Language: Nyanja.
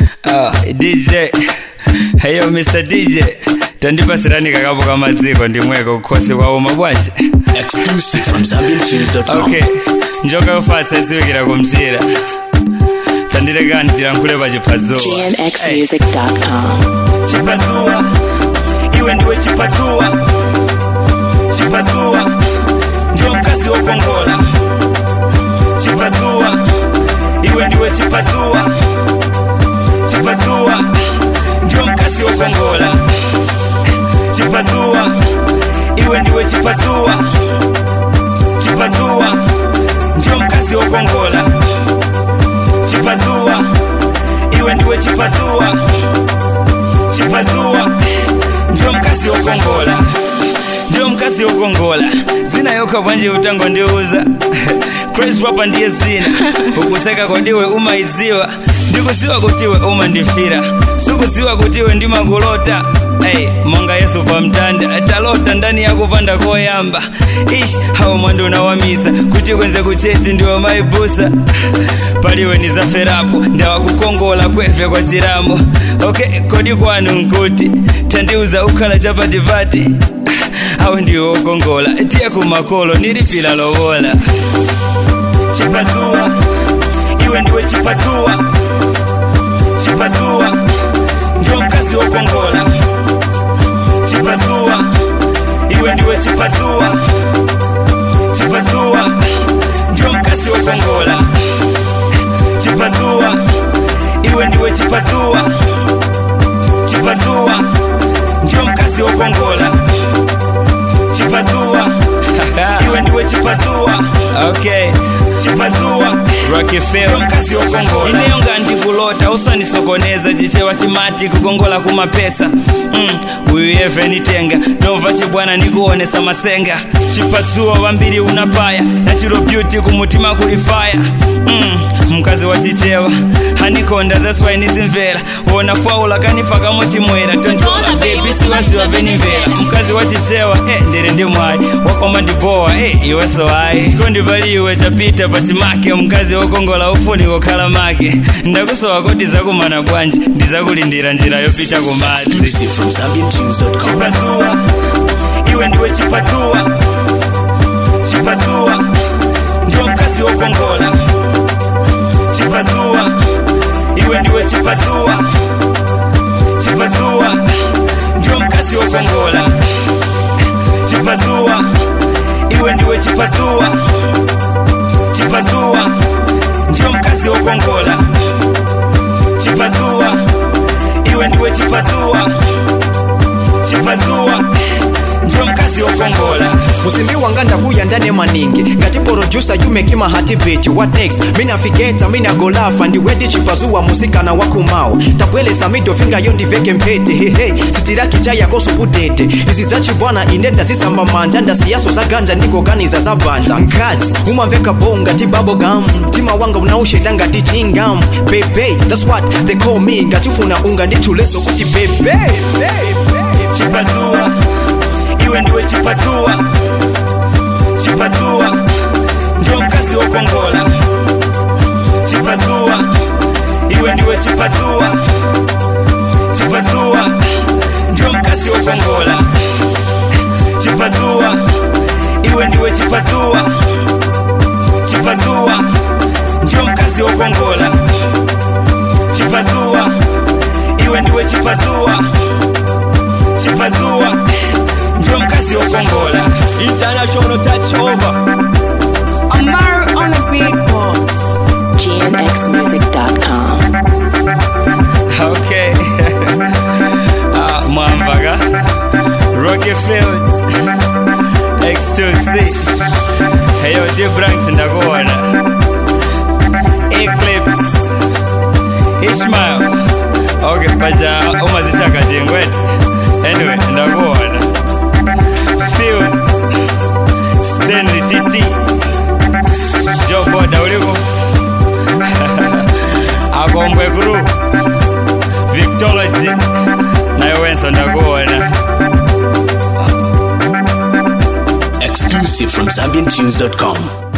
Ah, DJ heyo Mr DJ tandipasirani kakapo kamadziko ndimweko kukhosi kwauma bwanje Exclusive from ZambianTunes.com. okay njoka yofatsa idziwikira kumzira tandilekani tilankhule pa chiphazuwa GNXmusic.com. chiphazuwa iwe ndiwe chiphazuwa chiphazuwa ndiyo mkazi wokongola chiphazuwa iwe ndiwe chiphazuwa chiphazuwa ndiyo mkazi wokongola chiphazuwa iwe ndiwe chiphazuwa chiphazuwa ndiyo mkazi wokongola chiphazuwa iwe ndiwe chiphazuwa chiphazuwa ndiyo mkazi wokongola ndiyo mkazi wokongola zina yokha bwanje utango ndiuza crazy rapa ndiye zina ukuseka kodiwe umaidziwa ndikudziwa kutiwe umandifira sikudziwa kutiwe ndimakulota Hey, monga yesu pamtanda talota ndani yakupanda koyamba ish hawo mwando unawamiza kuti kwenze kuchechi ndiwo maibusa paliwe ndizaferapo ndawakukongola kwefe kwa chiramo okay kodi kwanu nkuti tandiuza ukhala chapatipati awo ndiwo wokongola tiye kumakolo nilipila lowola chipazuwa iwe ndiwe chipazuwa chipazuwa ndiwo mkazi wokongola chipazuwa iwe ndiwe chipazuwa chipazuwa ndiwo mkazi wokongola chipazuwa iwe ndiwe chipazuwa chipazuwa ndiwo mkazi wokongola chipazuwa iwe ndiwe chipazuwa okay chipazuwa rakefeo mkazi wokongola ineyo ngandikulota usanisokoneza chichewa chimati kukongola kumapesa mm, uyu yeve nitenga nova chibwana nikuonesa masenga chipazuwa wambiri unapaya nachiro beauty kumutima kulifaya mm, mkazi wa chichewa hanikonda that's why nizimvera wona faula kanifakamo chimwera tontola bebi siwaziwa venimvera mkazi wa chichewa eh, ndere ndi mwayi wakoma ndibowa eh, iweso ayi chikondi paliwe chapita pachimake mkazi wokongola ufuni kokhala make ndakusowa kuti zakumana bwanji ndizakulindira njira yopita kumadzi Exclusive from ZambianTunes.com. chipazuwa iwe ndiwe chipazuwa chipazuwa ndiwo mkazi wokongola chipazuwa iwe ndiwe chipazuwa chipazuwa ndiwo mkazi wokongola chipazuwa iwe ndiwe chipazuwa chipazuwa ndiwo mkazi wokongola chipazuwa iwe ndiwe chipazuwa chipazuwa ndiwo mkazi wokongola musimbi wanga ndakuya ndane maningi ngati producer you make my heart beat what next mina figeta mina golafa ndiwedi chipazuwa musikana wakumao tabwelesa middle finger yo ndiveke mpete hehe sitiraki cha yako supudete izi zachibwana ine ndazisamba manja ndasiyaso za ganja ndikoganiza za banja nkazi umamveka bonga ti babogam mtima wanga unausheta ngati chingam bebe that's what they call me ngatifuna unga ndithuleso kuti bebe chipazuwa iwe ndiwe chipazuwa chipazuwa ndiwo mkazi wokongola chipazuwa iwe ndiwe chipazuwa chipazuwa ndiwo mkazi wokongola chipazuwa iwe ndiwe chipazuwa chipazuwa ndiwo mkazi wokongola chipazuwa iwe ndiwe chipazuwa chipazuwa ndiwo mkazi wokongola international touch over Amar on the beatbox. GNXmusic.com. okay ah, mwamvaga rockefield x2c heyo dbranks ndakuona eclips ishmael okay paja umazichaka chingwete anyway ndakuona fils stanley tt joboda uliko akombwe group victology nayo wenso ndakuona Exclusive from ZambianTunes.com.